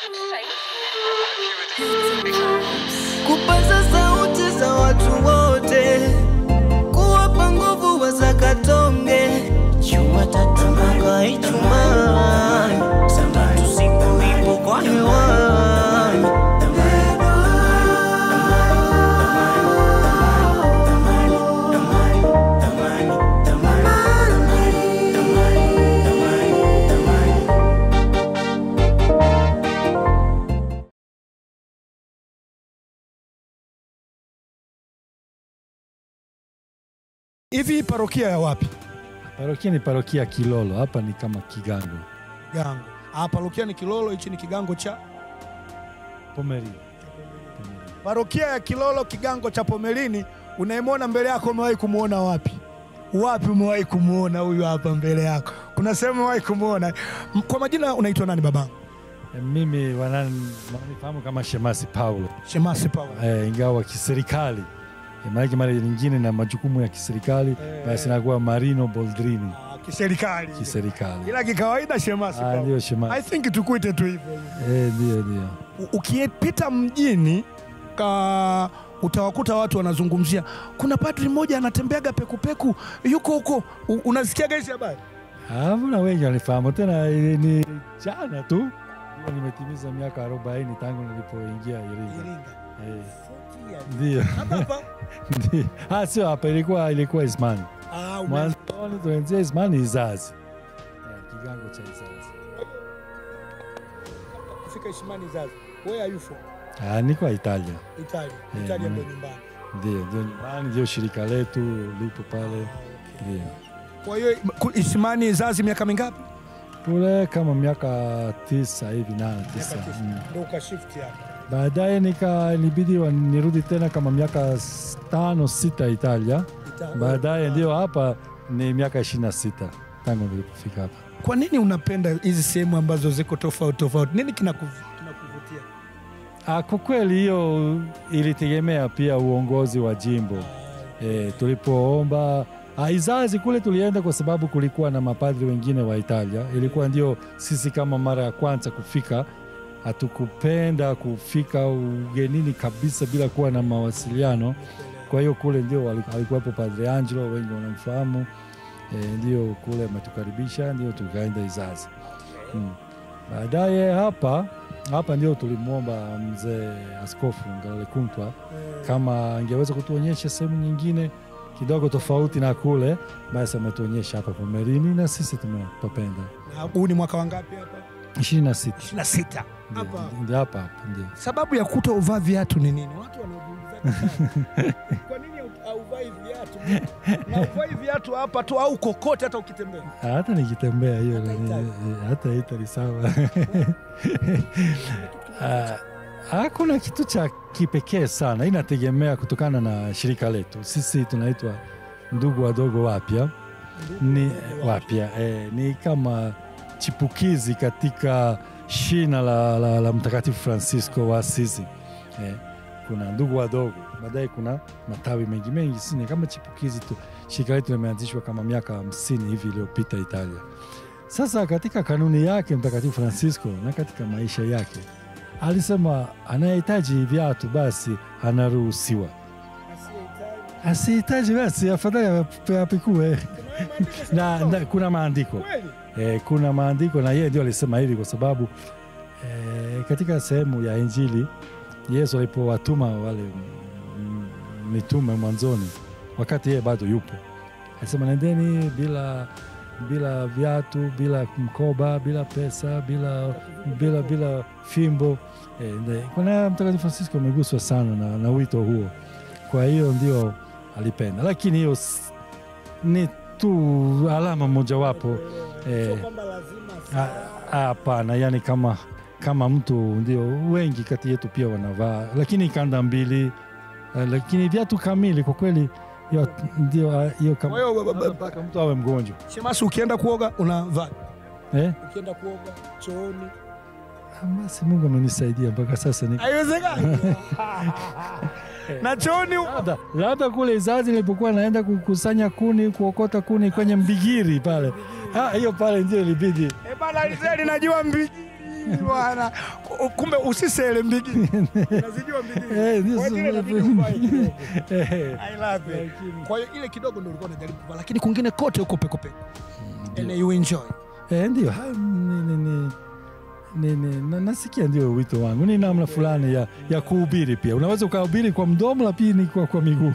kupaza sauti za watu wote, kuwapa nguvu wazakatonge. Jumatatu mpaka Ijumaa, saa tatu siku ipo kwa hewani. Hivi parokia ya wapi? Parokia ni parokia Kilolo, hapa ni kama Kigango Gango. Ah, parokia ni Kilolo, hichi ni kigango cha Pomeri. parokia ya Kilolo, kigango cha Pomelini. Unayemwona mbele yako umewahi kumwona wapi? Wapi umewahi kumwona huyu hapa mbele yako? Kuna sehemu umewahi kumwona? M- Kwa majina unaitwa nani babangu? E, Mimi wanani- wananifahamu kama Shemasi Paulo Shemasi Paulo. e, ingawa kiserikali e, maanake mara nyingine na majukumu ya kiserikali Eh. basi nakuwa Marino Boldrini Ah, kiserikali. kiserikali. Ila kikawaida Shemasi Ah, Paulo. ndio I Shemasi think tukuite tu hivyo. e, ndio ndio U- Ukipita mjini ka utawakuta watu wanazungumzia, kuna padri mmoja anatembeaga pekupeku yuko huko. U- Unasikiaga hizi habari? Hamna wengi wanifahamu tena, e, ni jana tu ndio nimetimiza miaka 40 tangu nilipoingia Iringa. E, ndio ndio. Ah, sio hapa, ilikuwa ilikuwa Ismani Ah, ume- mwanzoni, tuanzia Ismani Izazi, e, kigango cha Izazi. Kufika Ishimani Zazi. Where are you from? Ah, niko Italia, Italia. Eh, Italia mm. ndio nyumbani. ndio ndio nyumbani, ndio shirika letu lipo pale, ndio Kwa hiyo ku- Ishimani Zazi miaka mingapi? kule kama miaka tisa hivi nane tisa. Miaka tisa. Mm. Ndio ukashift hapa. Baadaye nika nibidi wa- nirudi tena kama miaka s- tano sita Italia. Italia. Baadaye ndio hapa ni miaka ishirini na sita tangu nilipofika hapa. Kwa nini unapenda hizi sehemu ambazo ziko tofauti tofauti? Nini kinakuv- kinakuvutia? Ah, Kwa kweli hiyo ilitegemea pia uongozi wa jimbo e, tulipoomba ah, Izazi kule tulienda kwa sababu kulikuwa na mapadri wengine wa Italia. Ilikuwa ndio sisi kama mara ya kwanza kufika, hatukupenda kufika ugenini kabisa bila kuwa na mawasiliano. Kwa hiyo kule ndio wali- alikuwepo Padre Angelo, wengi wanamfahamu e, ndio kule ametukaribisha, ndio tukaenda Izazi mm. Baadaye hapa hapa ndio tulimwomba mzee Askofu Ngalale Kuntwa kama angeweza kutuonyesha sehemu nyingine kidogo tofauti na kule, basi ametuonyesha hapa Pomerini na sisi tumepapenda. Na Huu ni mwaka wangapi hapa? ishirini na sita 26. Ndio, Hapa. ndio hapa hapa ndio. Sababu ya kuto uvaa viatu ni nini? Watu wanajiuliza sana. Kwa nini hauvai viatu? Na uvai viatu hapa tu au kokote hata ukitembea. Ah, Hata nikitembea hiyo Hata ni- Italia. eh, hata Italy sawa. Ah, Hakuna kitu cha kipekee sana, inategemea kutokana na shirika letu. Sisi tunaitwa ndugu wadogo wapya ni wapya eh, ni kama chipukizi katika shina la, la, la Mtakatifu Francisco wa Asizi eh, kuna ndugu wadogo, baadaye kuna matawi mengi mengi, si ni kama chipukizi tu. Shirika letu limeanzishwa kama miaka hamsini hivi iliyopita Italia. Sasa katika kanuni yake Mtakatifu Francisco na katika maisha yake alisema anayehitaji viatu basi anaruhusiwa, asihitaji basi afadhali ap- apikue na, na kuna maandiko Kweli? e, kuna maandiko na yeye ndio alisema hivi kwa sababu e, katika sehemu ya Injili Yesu alipowatuma wale mm, mitume mwanzoni, wakati yeye bado yupo, alisema nendeni bila bila viatu, bila mkoba, bila pesa, bila bila bila fimbo. E, nde- kuna Mtakatifu Francisco ameguswa sana na, na wito huo, kwa hiyo ndio alipenda, lakini hiyo s- ni tu alama mojawapo Sio eh, kwamba lazima Ah, Hapana, yani kama kama mtu ndio wengi kati yetu pia wanavaa, lakini kanda mbili, eh, lakini viatu kamili kwa kweli hiyo ndio ah, hiyo kama Kwa hiyo ba- ba- ba- mpaka mtu awe mgonjwa Shemasi, ukienda kuoga unavaa, eh? ukienda kuoga chooni Ah, Basi Mungu amenisaidia mpaka sasa ni haiwezekani. na chooni u- labda labda kule Izazi nilipokuwa naenda kukusanya kuni kuokota kuni kwenye mbigiri pale, Ah, hiyo pale ndio ilibidi Eh, bana Alizeli najua mbigiri mbigili bwana. Kumbe usisele mbigili. Unazijua mbigili. Eh, ndio Kwa hiyo ile sasa- inabidi uvae kidogo. Eh, I love it. lakini- Kwa hiyo ile kidogo ndio ulikuwa unajaribu kuvaa, lakini kwingine kote uko peko peko. And you enjoy. Eh, ndio ha- ni, ni, ni, ni, ni, na, nasikia ndio wito wangu ni namna fulani ya, ya kuhubiri pia unaweza ukahubiri kwa mdomo lakini kwa, kwa miguu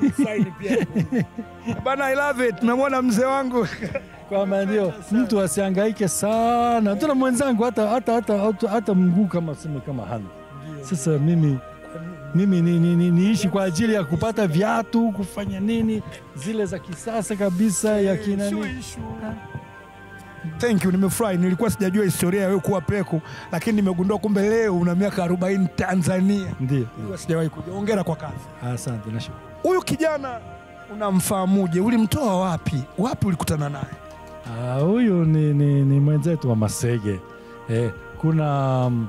Bana, I love it. Tumemwona mzee wangu kwamba ndio mtu asiangaike sana tena mwenzangu hata, hata, hata, hata, hata mguu kama seme kama hana sasa mimi mimi ni, ni, ni, niishi kwa ajili ya kupata viatu kufanya nini zile za kisasa kabisa ya kina nini. Thank you, nimefurahi. Nilikuwa sijajua historia ya wewe kuwa peku, lakini nimegundua kumbe leo una miaka 40 Tanzania. ndio Nilikuwa sijawahi kuja. Hongera kwa kazi. asante nashukuru Huyu kijana unamfahamuje? Ulimtoa wapi? Wapi ulikutana naye? Ah, huyu ni, ni, ni mwenzetu wa Masege. Eh, kuna mm,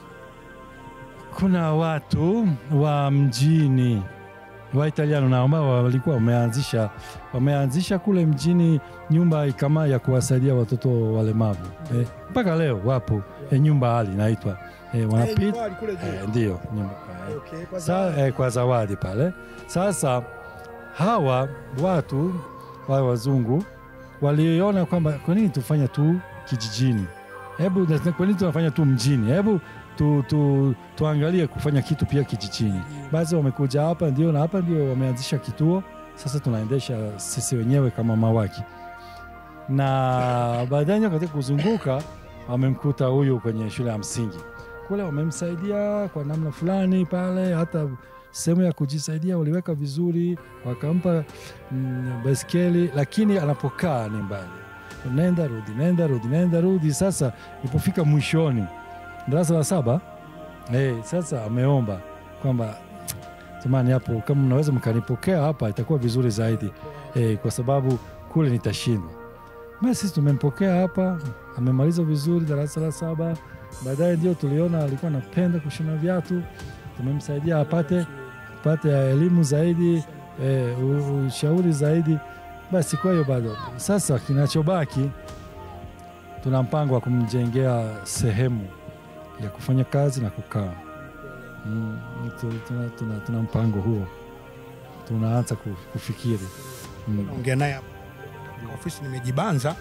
kuna watu wa mjini wa Italiano na ambao walikuwa wameanzisha wameanzisha kule mjini nyumba kama ya kuwasaidia watoto walemavu eh, mpaka leo wapo eh, nyumba hali inaitwa eh, wanapita eh, ndio nyumba eh, Sa, eh, kwa zawadi pale. Sasa hawa watu wa wazungu waliona kwamba kwa nini tufanya tu kijijini, hebu kwa nini tunafanya tu mjini, hebu tu, tu, tuangalie kufanya kitu pia kijijini. Basi wamekuja hapa ndio, na hapa ndio wameanzisha kituo. Sasa tunaendesha sisi wenyewe kama mawaki, na baadaye katika kuzunguka wamemkuta huyu kwenye shule ya msingi kule, wamemsaidia kwa namna fulani pale, hata sehemu ya kujisaidia waliweka vizuri, wakampa mm, baiskeli, lakini anapokaa ni mbali, nenda rudi, nenda rudi, nenda rudi. Sasa ilipofika mwishoni darasa la saba eh, sasa ameomba kwamba jamani, hapo kama mnaweza mkanipokea hapa itakuwa vizuri zaidi eh, kwa sababu kule nitashindwa. Basi sisi tumempokea hapa, amemaliza vizuri darasa la saba. Baadaye ndio tuliona alikuwa anapenda kushona viatu, tumemsaidia apate apate elimu zaidi eh, u- ushauri zaidi. Basi kwa hiyo bado sasa kinachobaki tuna mpango wa kumjengea sehemu ya kufanya kazi na kukaa. Mm, tu- tuna, tuna, tuna mpango huo, tunaanza ku- kufikiri mm. Ongea naye hapa. Ofisi nimejibanza.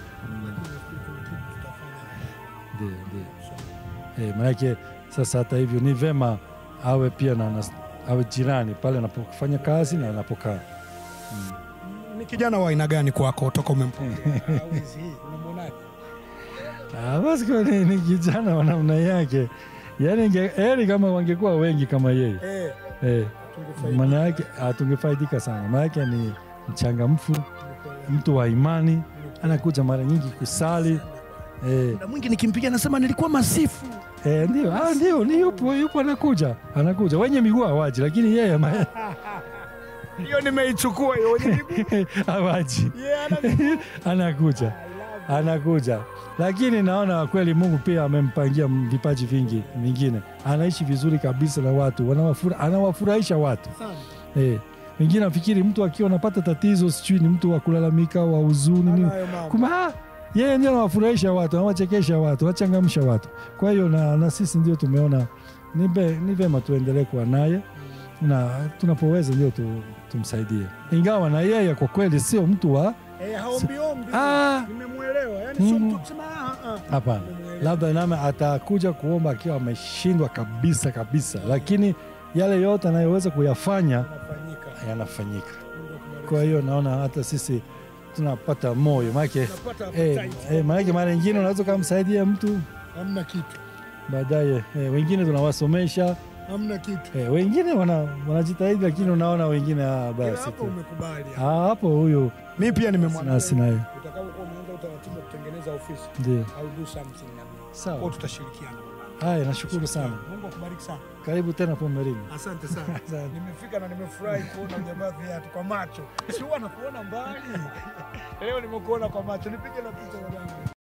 Ndio, ndio. Eh, manake sasa hata hivyo ni vema awe pia na, na awe jirani pale anapofanya kazi na anapokaa. Ni kijana wa aina gani kwako toka umempokea? Au hizi hii, unamwonaje? Ah, basi kwa ni, ni kijana wa namna yake, yaani inge- heri kama wangekuwa wengi kama yeye Eh, eh, tungefaidi. maana yake ah, tungefaidika sana. Maana yake ni mchangamfu, mtu wa imani, anakuja mara nyingi kusali eh, Muda mwingi nikimpigia nasema nilikuwa masifu. eh, ndio ah, ndio ni yupo yupo, anakuja anakuja, wenye miguu hawaji, lakini yeye ama- Hiyo nimeichukua hiyo. Wenye miguu. hawaji Yeah, ana miguu. anakuja anakuja, lakini naona kweli Mungu pia amempangia vipaji vingi vingine. Anaishi vizuri kabisa na watu, wanawafura, anawafurahisha watu eh. Wengine nafikiri mtu akiwa anapata tatizo, sijui ni mtu wa kulalamika, wa huzuni nini, Anayo mambo. kumbe ah, yeye ndio anawafurahisha watu, anawachekesha watu, anachangamsha watu. Kwa hiyo na, na sisi ndio tumeona ni be- ni vema tuendelee kuwa naye na tunapoweza ndio tu, tumsaidie, ingawa na yeye kwa kweli sio mtu wa Eh, haombi ombi. Ah. Nimemuelewa. Yaani sio Mhm. mtu kusema ah ah. Hapana, labda name atakuja kuomba akiwa ameshindwa kabisa kabisa, lakini yale yote anayoweza kuyafanya Inafanyika. yanafanyika. Kwa hiyo naona hata sisi tunapata moyo maanake Unapata eh, appetite. eh, maanake mara nyingine unaweza ukamsaidia mtu Hamna kitu. baadaye eh, wengine tunawasomesha Hamna kitu. eh, wengine wana, wanajitahidi lakini unaona wengine ah, Ila basi hapo tu umekubali. Ah, hapo huyu Mimi pia sina nimemwambia. sina hiyo Utakapokuwa umeanza utaratibu wa kutengeneza ofisi, ndio I'll do something na mimi. Kwa sawa. tutashirikiana. Haya, nashukuru sana, Mungu akubariki sana. karibu tena Pomerini. Asante sana. Asante. Nimefika na nimefurahi kuona ujamaa viatu kwa macho. Si huwa nakuona mbali. Leo nimekuona kwa macho. Nipige na picha babangu.